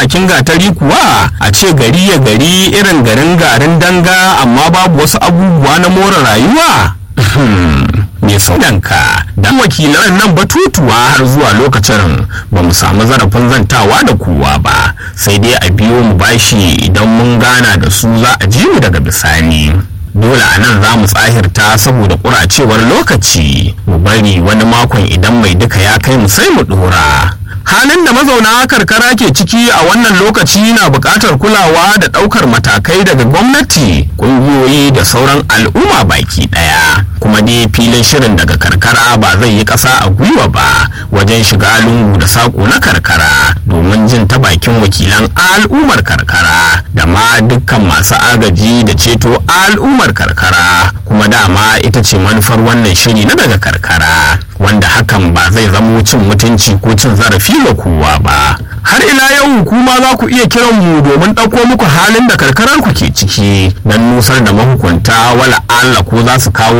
bakin gatari kuwa a ce gari ya gari irin garin garin danga amma babu wasu abubuwa na more rayuwa mai saudanka dan wakilan nan batutuwa har zuwa lokacin ba mu samu zarafin zantawa da kowa ba sai dai a biyo mu bashi idan mun gana da su za a ji mu daga bisani dole a nan za mu tsahirta saboda ƙuracewar lokaci mu bari wani makon idan mai duka ya kai mu sai mu ɗora halin da mazauna karkara ke ciki a wannan lokaci na buƙatar kulawa da ɗaukar matakai daga gwamnati ƙungiyoyi da sauran al'umma baki ɗaya kuma dai filin shirin daga karkara ba zai yi ƙasa a gwiwa ba wajen shiga lungu da saƙo na karkara domin jin ta bakin wakilan al'ummar karkara da ma dukkan masu agaji da ceto al'ummar karkara kuma dama ita ce manufar wannan shiri na daga karkara wanda hakan ba zai zamo cin mutunci ko cin zarafi ga kowa ba har ila yau kuma za ku iya kiran mu domin ɗauko muku halin da karkarar ku ke ciki don nusar da mahukunta wala Allah ko za su kawo